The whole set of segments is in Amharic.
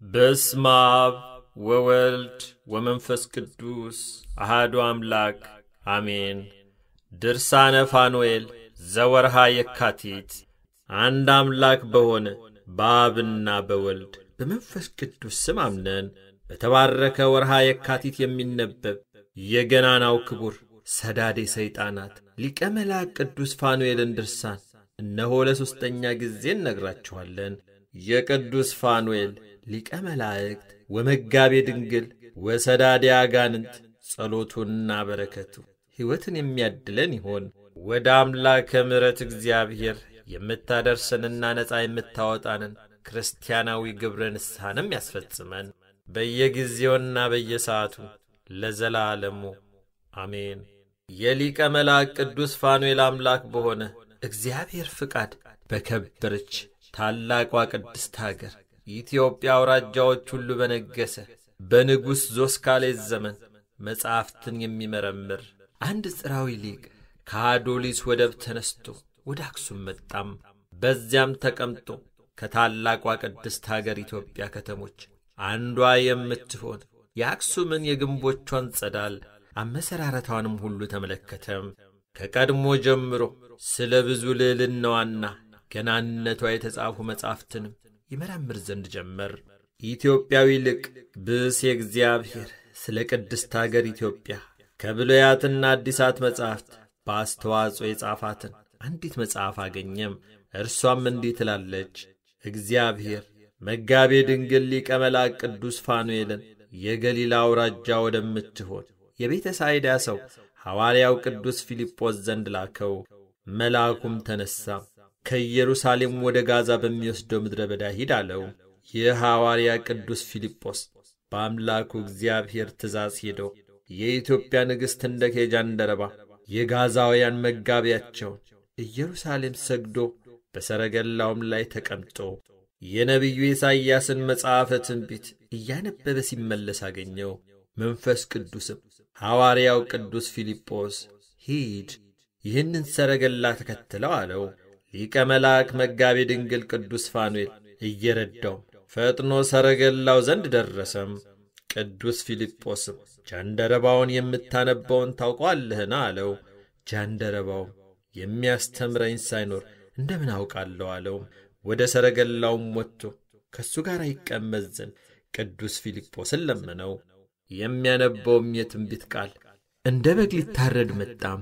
በስመ አብ ወወልድ ወመንፈስ ቅዱስ አሃዱ አምላክ አሜን። ድርሳነ ፋኑኤል ዘወርሃ የካቲት። አንድ አምላክ በሆነ በአብና በወልድ በመንፈስ ቅዱስ ስም አምነን በተባረከ ወርሃ የካቲት የሚነበብ የገናናው ክቡር ሰዳዴ ሰይጣናት ሊቀ መልአክ ቅዱስ ፋኑኤልን ድርሳን እነሆ ለሦስተኛ ጊዜ እነግራችኋለን። የቅዱስ ፋኑኤል ሊቀ መላእክት ወመጋቤ ድንግል ወሰዳዴ አጋንንት ጸሎቱና በረከቱ ሕይወትን የሚያድለን ይሆን። ወደ አምላከ ምሕረት እግዚአብሔር የምታደርሰንና ነፃ የምታወጣንን ክርስቲያናዊ ግብረ ንስሐንም ያስፈጽመን በየጊዜውና በየሰዓቱ ለዘላለሙ አሜን። የሊቀ መልአክ ቅዱስ ፋኑኤል አምላክ በሆነ እግዚአብሔር ፍቃድ በከበረች ታላቋ ቅድስት አገር ኢትዮጵያ አውራጃዎች ሁሉ በነገሰ በንጉሥ ዞስካሌስ ዘመን መጻሕፍትን የሚመረምር አንድ ጽራዊ ሊቅ ከአዶሊስ ወደብ ተነስቶ ወደ አክሱም መጣም። በዚያም ተቀምጦ ከታላቋ ቅድስት አገር ኢትዮጵያ ከተሞች አንዷ የምትሆን የአክሱምን የግንቦቿን ጸዳል አመሰራረቷንም ሁሉ ተመለከተም። ከቀድሞ ጀምሮ ስለ ብዙ ልዕልናዋና ገናንነቷ የተጻፉ መጻሕፍትንም ይመረምር ዘንድ ጀመር። ኢትዮጵያዊ ልቅ ብእስ የእግዚአብሔር ስለ ቅድስት አገር ኢትዮጵያ ከብሉያትና አዲሳት መጻሕፍት በአስተዋጽኦ የጻፋትን አንዲት መጽሐፍ አገኘም። እርሷም እንዲህ ትላለች። እግዚአብሔር መጋቤ ድንግል ሊቀ መልአክ ቅዱስ ፋኑኤልን የገሊላ አውራጃ ወደምትሆን የቤተ ሳይዳ ሰው ሐዋርያው ቅዱስ ፊልጶስ ዘንድ ላከው። መልአኩም ተነሣ፣ ከኢየሩሳሌም ወደ ጋዛ በሚወስደው ምድረ በዳ ሂድ አለው። ይህ ሐዋርያ ቅዱስ ፊልጶስ በአምላኩ እግዚአብሔር ትእዛዝ ሄደው የኢትዮጵያ ንግሥት እንደ ኬጃንደረባ የጋዛውያን መጋቢያቸውን ኢየሩሳሌም ሰግዶ በሰረገላውም ላይ ተቀምጦ የነቢዩ ኢሳይያስን መጽሐፈ ትንቢት እያነበበ ሲመለስ አገኘው። መንፈስ ቅዱስም ሐዋርያው ቅዱስ ፊልጶስ ሂድ፣ ይህንን ሰረገላ ተከትለው አለው። ሊቀ መልአክ መጋቤ ድንግል ቅዱስ ፋኑኤል እየረዳው ፈጥኖ ሰረገላው ዘንድ ደረሰም። ቅዱስ ፊልጶስም ጃንደረባውን የምታነበውን ታውቋለህን? አለው። ጃንደረባው የሚያስተምረኝ ሳይኖር እንደምን አውቃለሁ አለው። ወደ ሰረገላውም ወጥቶ ከእሱ ጋር ይቀመጥ ዘንድ ቅዱስ ፊልጶስን ለመነው። የሚያነበውም የትንቢት ቃል እንደ በግ ሊታረድ መጣም።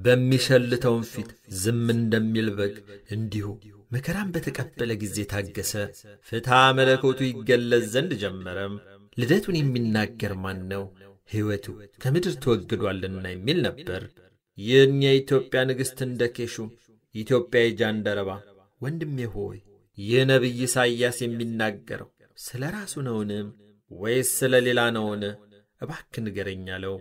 በሚሸልተውም ፊት ዝም እንደሚል በግ እንዲሁ መከራን በተቀበለ ጊዜ ታገሰ። ፍትሐ መለኮቱ ይገለጽ ዘንድ ጀመረም። ልደቱን የሚናገር ማን ነው? ሕይወቱ ከምድር ተወግዷልና የሚል ነበር። ይህን የኢትዮጵያ ንግሥት እንደ ኬሹም ኢትዮጵያዊ ጃንደረባ ወንድሜ ሆይ ይህ ነቢይ ኢሳይያስ የሚናገረው ስለ ራሱ ነውን? ወይስ ስለ ሌላ ነውን? እባክ ንገረኝ አለው።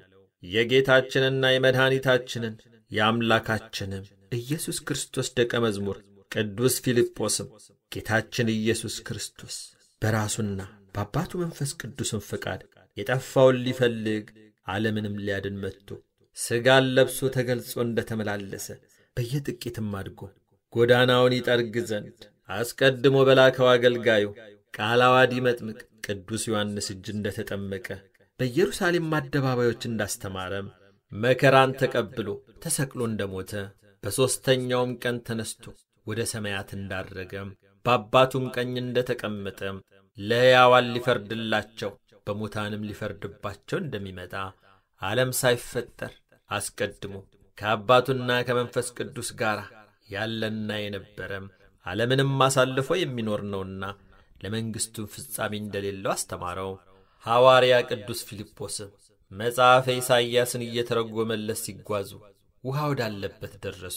የጌታችንና የመድኃኒታችንን የአምላካችንም ኢየሱስ ክርስቶስ ደቀ መዝሙር ቅዱስ ፊልጶስም ጌታችን ኢየሱስ ክርስቶስ በራሱና በአባቱ መንፈስ ቅዱስን ፈቃድ የጠፋውን ሊፈልግ ዓለምንም ሊያድን መጥቶ ሥጋን ለብሶ ተገልጾ እንደ ተመላለሰ በየጥቂትም አድጎ ጎዳናውን ይጠርግ ዘንድ አስቀድሞ በላከው አገልጋዩ ቃለ ዓዋዲ መጥምቅ ቅዱስ ዮሐንስ እጅ እንደ ተጠመቀ በኢየሩሳሌም አደባባዮች እንዳስተማረም መከራን ተቀብሎ ተሰቅሎ እንደ ሞተ በሦስተኛውም ቀን ተነስቶ ወደ ሰማያት እንዳረገም በአባቱም ቀኝ እንደ ተቀመጠም ለሕያዋን ሊፈርድላቸው በሙታንም ሊፈርድባቸው እንደሚመጣ ዓለም ሳይፈጠር አስቀድሞ ከአባቱና ከመንፈስ ቅዱስ ጋር ያለና የነበረም ዓለምንም አሳልፎ የሚኖር ነውና ለመንግሥቱም ፍጻሜ እንደሌለው አስተማረው። ሐዋርያ ቅዱስ ፊልጶስም መጽሐፈ ኢሳይያስን እየተረጎመለት ሲጓዙ ውሃ ወዳለበት ደረሱ።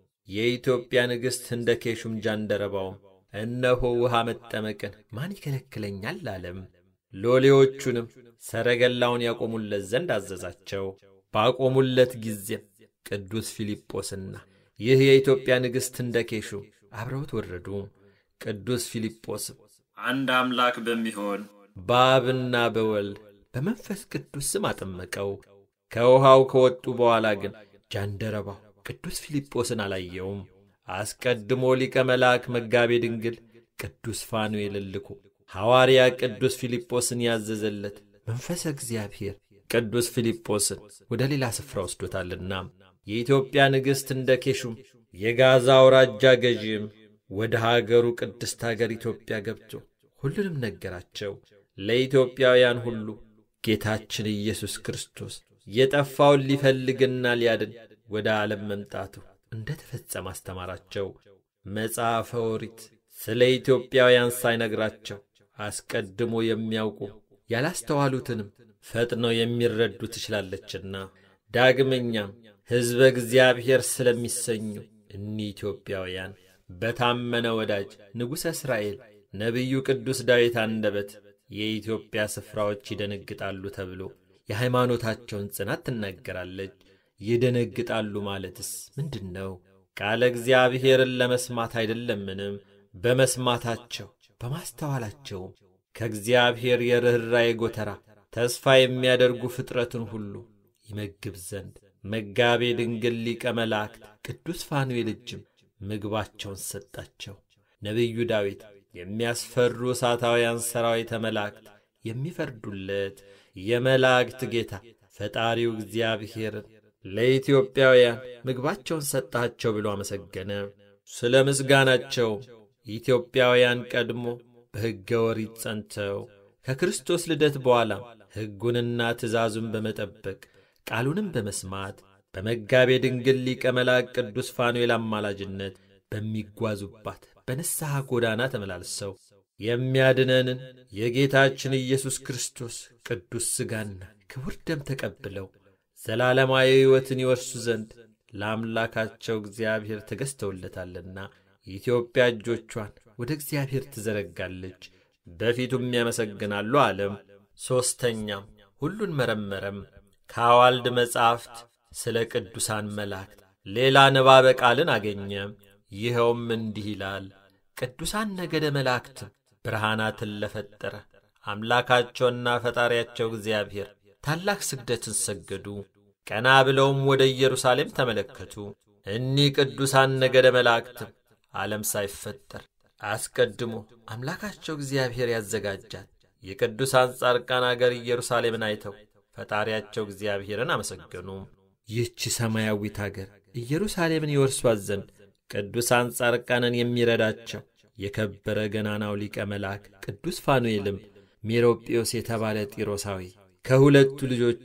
የኢትዮጵያ ንግሥት እንደ ኬሹም ጃንደረባውም እነሆ ውሃ መጠመቅን ማን ይከለክለኛል አለም። ሎሌዎቹንም ሰረገላውን ያቆሙለት ዘንድ አዘዛቸው። ባቆሙለት ጊዜም ቅዱስ ፊልጶስና ይህ የኢትዮጵያ ንግሥት እንደ ኬሹ አብረውት ወረዱ። ቅዱስ ፊልጶስም አንድ አምላክ በሚሆን በአብና በወልድ በመንፈስ ቅዱስ ስም አጠመቀው። ከውሃው ከወጡ በኋላ ግን ጃንደረባው ቅዱስ ፊልጶስን አላየውም። አስቀድሞ ሊቀ መልአክ መጋቤ ድንግል ቅዱስ ፋኑኤልን ልኮ ሐዋርያ ቅዱስ ፊልጶስን ያዘዘለት መንፈሰ እግዚአብሔር ቅዱስ ፊልጶስን ወደ ሌላ ስፍራ ወስዶታልና የኢትዮጵያ ንግሥት እንደ ኬሹም የጋዛ አውራጃ ገዢም ወደ ሀገሩ ቅድስት አገር ኢትዮጵያ ገብቶ ሁሉንም ነገራቸው። ለኢትዮጵያውያን ሁሉ ጌታችን ኢየሱስ ክርስቶስ የጠፋውን ሊፈልግና ሊያድን ወደ ዓለም መምጣቱ እንደ ተፈጸመ አስተማራቸው። መጽሐፈ ኦሪት ስለ ኢትዮጵያውያን ሳይነግራቸው አስቀድሞ የሚያውቁ ያላስተዋሉትንም ፈጥነው የሚረዱ ትችላለችና ዳግመኛም ሕዝበ እግዚአብሔር ስለሚሰኙ እኒህ ኢትዮጵያውያን በታመነ ወዳጅ ንጉሠ እስራኤል ነቢዩ ቅዱስ ዳዊት አንደበት የኢትዮጵያ ስፍራዎች ይደነግጣሉ ተብሎ የሃይማኖታቸውን ጽናት ትናገራለች። ይደነግጣሉ ማለትስ ምንድን ነው? ቃለ እግዚአብሔርን ለመስማት አይደለምንም? በመስማታቸው በማስተዋላቸውም ከእግዚአብሔር የርኅራዬ ጎተራ ተስፋ የሚያደርጉ ፍጥረትን ሁሉ ይመግብ ዘንድ መጋቤ ድንግል ሊቀ መላእክት ቅዱስ ፋኑኤል እጅም ምግባቸውን ሰጣቸው። ነቢዩ ዳዊት የሚያስፈሩ እሳታውያን ሠራዊተ መላእክት የሚፈርዱለት የመላእክት ጌታ ፈጣሪው እግዚአብሔርን ለኢትዮጵያውያን ምግባቸውን ሰጣቸው ብሎ አመሰገነ። ስለ ምስጋናቸውም ኢትዮጵያውያን ቀድሞ በሕገ ኦሪት ጸንተው ከክርስቶስ ልደት በኋላም ሕጉንና ትእዛዙን በመጠበቅ ቃሉንም በመስማት በመጋቤ ድንግል ሊቀ መላእክት ቅዱስ ፋኑኤል አማላጅነት በሚጓዙባት በንስሐ ጎዳና ተመላልሰው የሚያድነንን የጌታችን ኢየሱስ ክርስቶስ ቅዱስ ሥጋና ክቡር ደም ተቀብለው ዘላለማዊ ሕይወትን ይወርሱ ዘንድ ለአምላካቸው እግዚአብሔር ተገዝተውለታልና የኢትዮጵያ እጆቿን ወደ እግዚአብሔር ትዘረጋለች፣ በፊቱም ያመሰግናሉ አለም። ሦስተኛም ሁሉን መረመረም። ከአዋልድ መጻሕፍት ስለ ቅዱሳን መላእክት ሌላ ንባበ ቃልን አገኘ። ይኸውም እንዲህ ይላል። ቅዱሳን ነገደ መላእክትም ብርሃናትን ለፈጠረ አምላካቸውና ፈጣሪያቸው እግዚአብሔር ታላቅ ስግደትን ሰገዱ። ቀና ብለውም ወደ ኢየሩሳሌም ተመለከቱ። እኒህ ቅዱሳን ነገደ መላእክትም ዓለም ሳይፈጠር አስቀድሞ አምላካቸው እግዚአብሔር ያዘጋጃት የቅዱሳን ጻድቃን አገር ኢየሩሳሌምን አይተው ፈጣሪያቸው እግዚአብሔርን አመሰገኑ። ይህች ሰማያዊት አገር ኢየሩሳሌምን ይወርሷት ዘንድ ቅዱሳን ጻድቃንን የሚረዳቸው የከበረ ገናናው ሊቀ መልአክ ቅዱስ ፋኑኤልም ሜሮጵዮስ የተባለ ጢሮሳዊ ከሁለቱ ልጆቹ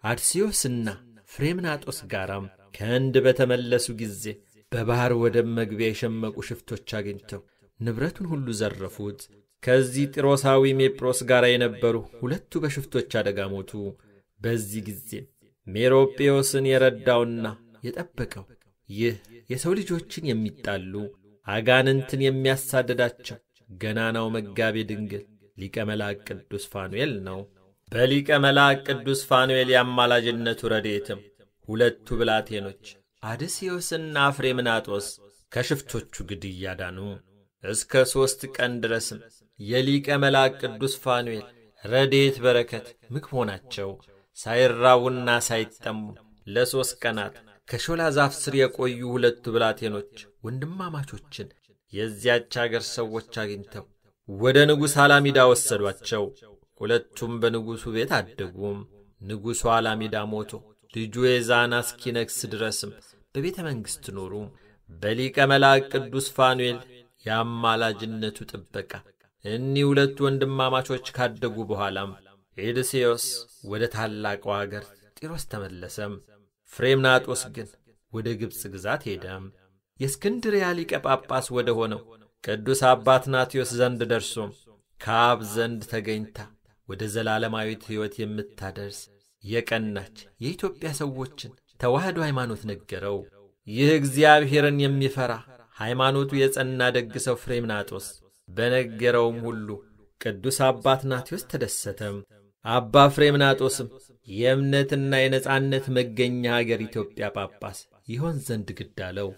አድስዮስና ፍሬምናጦስ ጋራም ከህንድ በተመለሱ ጊዜ በባሕር ወደብ መግቢያ የሸመቁ ሽፍቶች አግኝተው ንብረቱን ሁሉ ዘረፉት። ከዚህ ጢሮሳዊ ሜጵሮስ ጋር የነበሩ ሁለቱ በሽፍቶች አደጋ ሞቱ። በዚህ ጊዜም ሜሮጴዎስን የረዳውና የጠበቀው ይህ የሰው ልጆችን የሚጣሉ አጋንንትን የሚያሳድዳቸው ገናናው መጋቤ ድንግል ሊቀ መልአክ ቅዱስ ፋኑኤል ነው። በሊቀ መልአክ ቅዱስ ፋኑኤል የአማላጅነቱ ረድኤትም ሁለቱ ብላቴኖች አድስዮስና ፍሬምናጦስ ከሽፍቶቹ ግድያ ዳኑ። እስከ ሦስት ቀን ድረስም የሊቀ መልአክ ቅዱስ ፋኑኤል ረድኤት በረከት ምግብ ሆናቸው። ሳይራቡና ሳይጠሙ ለሦስት ቀናት ከሾላ ዛፍ ስር የቆዩ ሁለቱ ብላቴኖች ወንድማማቾችን የዚያች አገር ሰዎች አግኝተው ወደ ንጉሥ አላሚዳ ወሰዷቸው። ሁለቱም በንጉሡ ቤት አደጉም። ንጉሡ አላሚዳ ሞቶ ልጁ የዛና እስኪነግሥ ድረስም በቤተ መንግሥት ኖሩ። በሊቀ መልአክ ቅዱስ ፋኑኤል የአማላጅነቱ ጥበቃ እኒህ ሁለቱ ወንድማማቾች ካደጉ በኋላም ኤድሴዮስ ወደ ታላቋ አገር ጢሮስ ተመለሰም። ፍሬምናጦስ ግን ወደ ግብፅ ግዛት ሄደም። የእስክንድርያ ሊቀ ጳጳስ ወደ ሆነው ቅዱስ አባት ናቴዎስ ዘንድ ደርሶም ከአብ ዘንድ ተገኝታ ወደ ዘላለማዊት ሕይወት የምታደርስ የቀናች የኢትዮጵያ ሰዎችን ተዋህዶ ሃይማኖት ነገረው። ይህ እግዚአብሔርን የሚፈራ ሃይማኖቱ የጸና ደግ ሰው ፍሬምናጦስ በነገረውም ሁሉ ቅዱስ አባት ናቴዎስ ተደሰተም። አባ ፍሬምናጦስም የእምነትና የነጻነት መገኛ አገር ኢትዮጵያ ጳጳስ ይሆን ዘንድ ግድ አለው።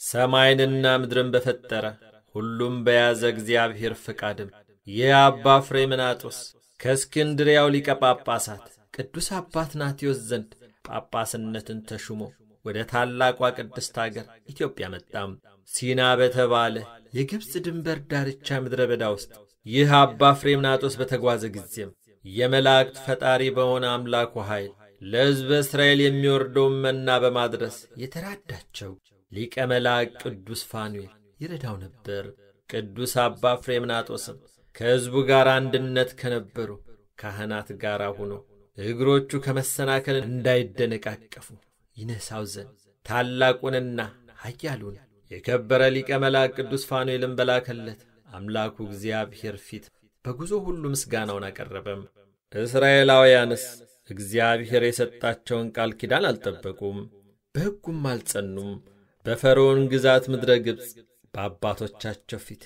ሰማይንና ምድርን በፈጠረ ሁሉም በያዘ እግዚአብሔር ፍቃድም ይህ አባ ፍሬምናጦስ ከእስክንድሪያው ሊቀ ጳጳሳት ቅዱስ አባት ናቴዎስ ዘንድ ጳጳስነትን ተሹሞ ወደ ታላቋ ቅድስት አገር ኢትዮጵያ መጣም። ሲና በተባለ የግብፅ ድንበር ዳርቻ ምድረ በዳ ውስጥ ይህ አባ ፍሬምናጦስ በተጓዘ ጊዜም የመላእክት ፈጣሪ በሆነ አምላኩ ኃይል ለሕዝበ እስራኤል የሚወርደውን መና በማድረስ የተራዳቸው ሊቀ መላእክት ቅዱስ ፋኑኤል ይረዳው ነበር። ቅዱስ አባ ፍሬምናጦስም ከሕዝቡ ጋር አንድነት ከነበሩ ካህናት ጋር ሆኖ እግሮቹ ከመሰናከል እንዳይደነቃቀፉ ይነሳው ዘንድ ታላቁንና ኃያሉን የከበረ ሊቀ መላእክት ቅዱስ ፋኑኤልን በላከለት አምላኩ እግዚአብሔር ፊት በጉዞ ሁሉ ምስጋናውን አቀረበም። እስራኤላውያንስ እግዚአብሔር የሰጣቸውን ቃል ኪዳን አልጠበቁም፣ በሕጉም አልጸኑም። በፈርዖን ግዛት ምድረ ግብፅ በአባቶቻቸው ፊት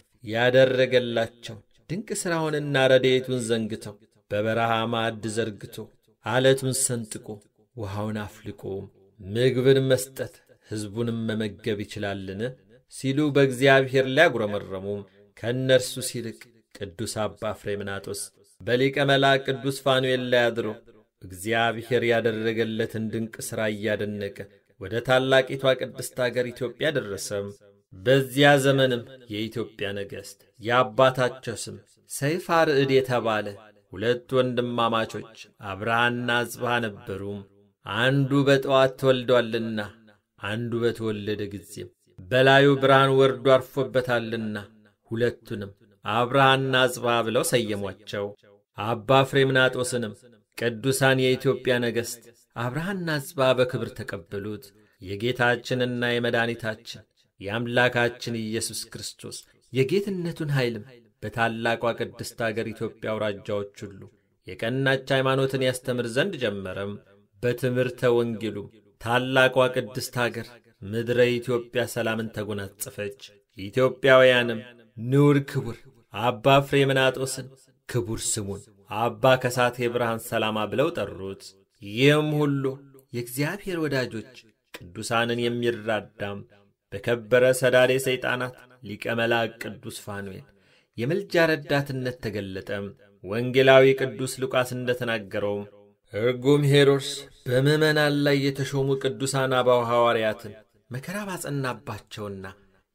ያደረገላቸው ድንቅ ሥራውንና ረድኤቱን ዘንግተው በበረሃ ማዕድ ዘርግቶ ዓለቱን ሰንጥቆ ውሃውን አፍልቆ ምግብን መስጠት ሕዝቡንም መመገብ ይችላልን? ሲሉ በእግዚአብሔር ሊያጉረመረሙም ከእነርሱ ሲልቅ ቅዱስ አባ ፍሬምናጦስ በሊቀ መልአክ ቅዱስ ፋኑኤል ላይ አድሮ እግዚአብሔር ያደረገለትን ድንቅ ሥራ እያደነቀ ወደ ታላቂቷ ቅድስት አገር ኢትዮጵያ ደረሰም። በዚያ ዘመንም የኢትዮጵያ ነገሥት የአባታቸው ስም ሰይፈ አርዕድ የተባለ ሁለት ወንድማማቾች አብርሃና አጽብሃ ነበሩም። አንዱ በጠዋት ተወልዷልና አንዱ በተወለደ ጊዜም በላዩ ብርሃን ወርዶ አርፎበታልና ሁለቱንም አብርሃና አጽብሃ ብለው ሰየሟቸው። አባ ፍሬምናጦስንም ቅዱሳን የኢትዮጵያ ነገሥት አብርሃና አጽብሃ በክብር ተቀበሉት። የጌታችንና የመድኃኒታችን የአምላካችን ኢየሱስ ክርስቶስ የጌትነቱን ኃይልም በታላቋ ቅድስት አገር ኢትዮጵያ አውራጃዎች ሁሉ የቀናች ሃይማኖትን ያስተምር ዘንድ ጀመረም። በትምህርተ ወንጌሉም ታላቋ ቅድስት አገር ምድረ ኢትዮጵያ ሰላምን ተጎናጸፈች። ኢትዮጵያውያንም ንዑድ ክቡር አባ ፍሬምናጦስን ክቡር ስሙን አባ ከሳቴ ብርሃን ሰላማ ብለው ጠሩት። ይህም ሁሉ የእግዚአብሔር ወዳጆች ቅዱሳንን የሚራዳም በከበረ ሰዳዴ ሰይጣናት ሊቀ መልአክ ቅዱስ ፋኑኤል የምልጃ ረዳትነት ተገለጠም። ወንጌላዊ ቅዱስ ሉቃስ እንደ ተናገረውም እርጉም ሄሮድስ በምዕመናን ላይ የተሾሙ ቅዱሳን አበው ሐዋርያትን መከራ ባጸናባቸውና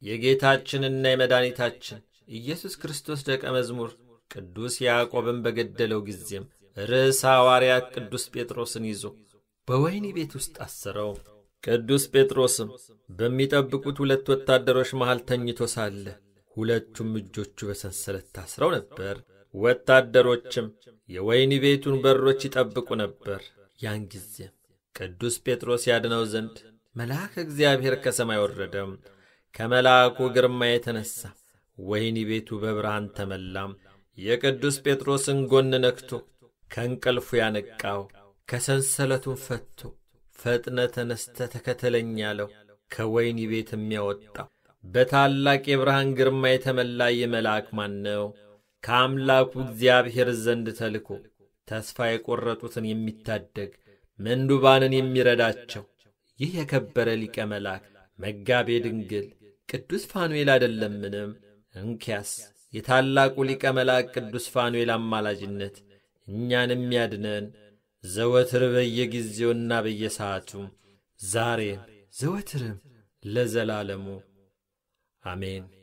የጌታችንና የመድኃኒታችን ኢየሱስ ክርስቶስ ደቀ መዝሙር ቅዱስ ያዕቆብን በገደለው ጊዜም ርዕሰ ሐዋርያት ቅዱስ ጴጥሮስን ይዞ በወህኒ ቤት ውስጥ አሰረው። ቅዱስ ጴጥሮስም በሚጠብቁት ሁለት ወታደሮች መሃል ተኝቶ ሳለ ሁለቱም እጆቹ በሰንሰለት ታስረው ነበር። ወታደሮችም የወህኒ ቤቱን በሮች ይጠብቁ ነበር። ያን ጊዜም ቅዱስ ጴጥሮስ ያድነው ዘንድ መልአከ እግዚአብሔር ከሰማይ ወረደም። ከመልአኩ ግርማ የተነሣ ወህኒ ቤቱ በብርሃን ተመላም። የቅዱስ ጴጥሮስን ጎን ነክቶ ከእንቅልፉ ያነቃው ከሰንሰለቱን ፈቶ ፈጥነ ተነስተ ተከተለኝ ያለው ከወህኒ ቤት የሚያወጣው በታላቅ የብርሃን ግርማ የተመላ ይህ መልአክ ማን ነው? ከአምላኩ እግዚአብሔር ዘንድ ተልኮ ተስፋ የቈረጡትን የሚታደግ ምንዱባንን የሚረዳቸው ይህ የከበረ ሊቀ መልአክ መጋቤ ድንግል ቅዱስ ፋኑኤል አይደለምንም? እንኪያስ የታላቁ ሊቀ መልአክ ቅዱስ ፋኑኤል አማላጅነት እኛንም ያድነን ዘወትር በየጊዜውና በየሰዓቱ ዛሬም ዘወትርም ለዘላለሙ አሜን።